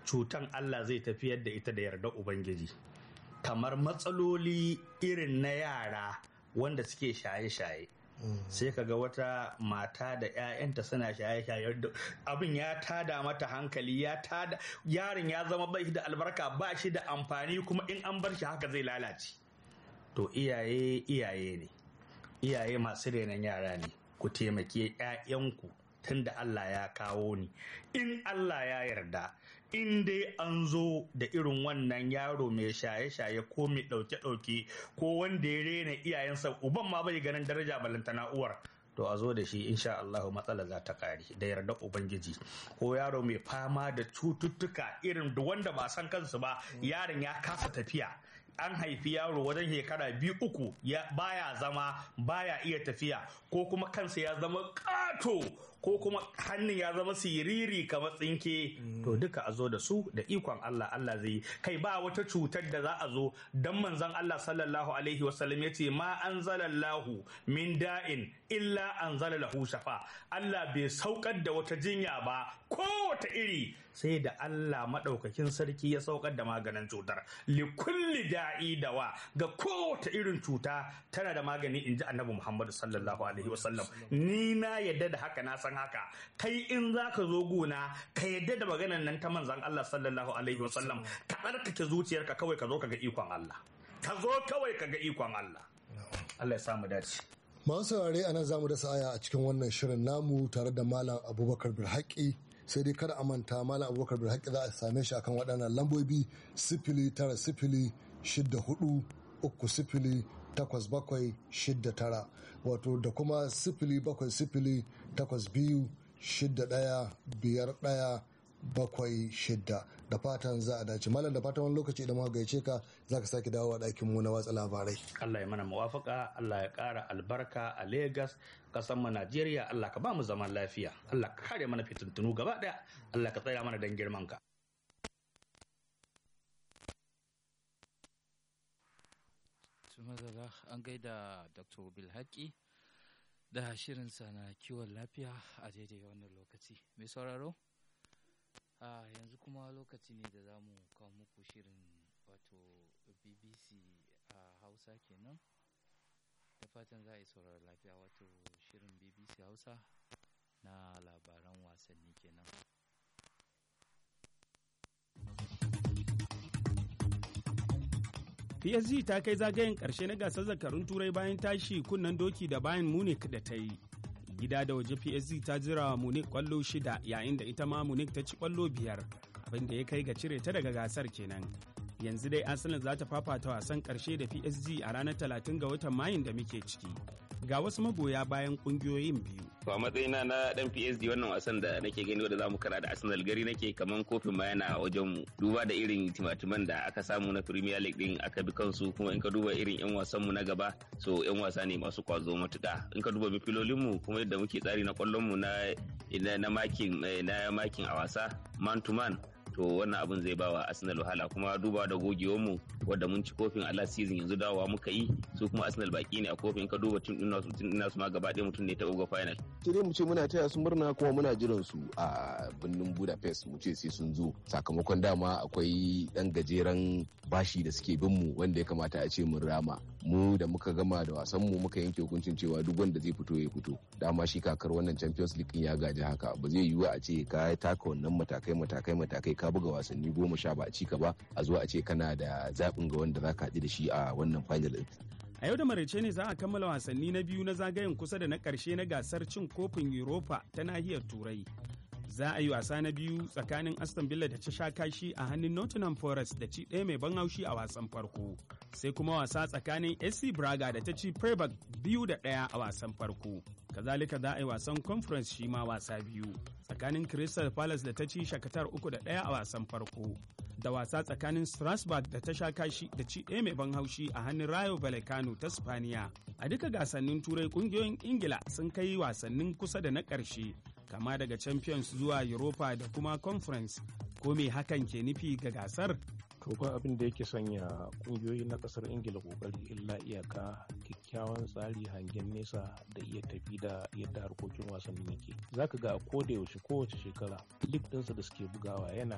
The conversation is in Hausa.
cutan Allah zai tafiyar da ita da yarda Ubangiji kamar matsaloli irin na yara wanda suke shaye-shaye sai ka ga wata mata da 'ya'yanta suna shaye-shaye abin ya tada mata hankali ya tada yaron ya zama bai da albarka ba shi da amfani kuma in an bar shi haka zai lalace to iyaye iyaye ne iyaye masu renon yara ne ku taimake 'ya'yanku tunda Allah ya kawo ni in Allah ya yarda in dai an zo da irin wannan yaro mai shaye-shaye ko mai ɗauke-ɗauke ko wanda ya rena iyayensa uban ma bai ganin daraja balantana uwar to a zo da shi insha Allah matsala za ta kare da yarda ubangiji ko yaro mai fama da cututtuka irin da wanda ba san kansu ba yaron ya kasa tafiya an haifi yaro wajen shekara biyu uku ya baya zama baya iya tafiya ko kuma kansa ya zama ƙato ko kuma hannun ya zama siriri kamar tsinke to duka a zo da su da ikon Allah Allah zai kai ba wata cutar da za a zo dan manzon Allah sallallahu alaihi wasallam yace ma anzalallahu min da'in illa anzala lahu shafa Allah bai saukar da wata jinya ba kowace iri sai da Allah madaukakin sarki ya saukar da maganin cutar li kulli da'i dawa ga kowace irin cuta tana da magani inji annabi Muhammad sallallahu alaihi wasallam ni na yadda da haka na san haka kai in za ka zo gona ka yadda da maganan nan ta manzan Allah sallallahu alaihi wasallam ka tsarkake zuciyarka kawai ka zo ka ga ikon Allah ka zo kawai ka ga ikon Allah Allah ya samu dace masu saurare anan zamu da aya a cikin wannan shirin namu tare da malam abubakar bilhaki sai dai kada a manta malam abubakar bilhaki za a same shi akan waɗannan lambobi sifili tara sifili shidda hudu uku sifili takwas bakwai shidda tara wato da kuma sifili bakwai sifili takwas biyu shidda ɗaya biyar ɗaya bakwai shidda da fatan za a dace malam da fatan wani lokaci idan muka gaice ka za ka sake dawowa ɗakin mu na watsa labarai Allah ya mana muwafaka Allah ya ƙara albarka a Legas kasan mu Najeriya Allah ka ba mu zaman lafiya Allah ka kare mana fitintunu gaba ɗaya Allah ka tsaya mana dan girman ka Tumadala an gaida Dr. Bilhaki da shirinsa na kiwon lafiya a daidai wannan lokaci. Mai sauraro? a yanzu kuma lokaci ne da za mu kawo muku shirin wato bbc a hausa kenan da fatan za a yi sauraron lafiya wato shirin bbc hausa na labaran wasanni kenan PSG ta kai zagayen ƙarshe na gasar zakarun turai bayan tashi kunnen doki da bayan Munich da ta yi. Gida da waje PSG ta jira wa Munich kwallo shida yayin da ita ma Munich ta ci kwallo biyar abin da ya kai ga cire ta daga gasar kenan. Yanzu dai Arsenal za ta fafata wasan ƙarshe da PSG a ranar 30 ga watan Mayun da muke ciki. Ga wasu magoya bayan ƙungiyoyin biyu. To a matsayina na dan PSG wannan wasan da nake gani wanda zamu kara da Arsenal gari nake kaman kofin ma yana wajen mu duba da irin timatiman da aka samu na Premier League din aka bi kansu kuma in ka duba irin yan wasan mu na gaba so yan wasa ne masu kwazo matuka in ka duba mifilolin mu kuma yadda muke tsari na kwallon mu na na makin na makin a wasa man to man to wannan abin zai bawa Arsenal wahala kuma duba da gogewar mu wadda mun ci kofin a last season yanzu dawowa muka yi su kuma Arsenal baki ne a kofin ka duba tun ina tun ina su ma gaba ɗaya mutum ne ta uga final sai dai mu ce muna taya su murna kuma muna jiran su a birnin Budapest mu ce sai sun zo sakamakon dama akwai dan gajeren bashi da suke bin mu wanda ya kamata a ce mun rama mu da muka gama da wasan mu muka yanke hukuncin cewa duk wanda zai fito ya fito dama shi kakar wannan Champions League ya gaji haka ba zai yiwu a ce ka taka wannan matakai matakai matakai ka buga wasanni goma sha ba a cika ba a zo a ce kana da zaɓin ga wanda za ka haɗu da shi a wannan final ɗin. A yau da maraice ne za a kammala wasanni na biyu na zagayen kusa da na ƙarshe na gasar cin kofin Europa ta nahiyar Turai. Za a yi wasa na biyu tsakanin Aston Villa da ta sha kashi a hannun Nottingham Forest da ci ɗaya mai ban haushi a wasan farko. Sai kuma wasa tsakanin SC Braga da ta ci Freiburg biyu da ɗaya a wasan farko. Kazalika za a yi wasan Conference shi ma wasa biyu. Tsakanin Crystal Palace da ta ci Shakatar uku da ɗaya a wasan farko. Da wasa tsakanin Strasbourg da ta sha kashi da ci ɗaya mai ban haushi a hannun Rayo Vallecano ta Spaniya. A duka gasannin Turai ƙungiyoyin Ingila sun kai wasannin kusa da na ƙarshe kama daga champions zuwa europa da kuma conference ko me hakan ke nufi ga gasar to ba abin da yake sanya kungiyoyi na kasar ingila kokari illa iyaka kyakkyawan tsari hangen nesa da iya tafi da yadda harkokin wasanni yake zaka ga a koda yaushe kowace shekara lig ɗinsa da suke bugawa yana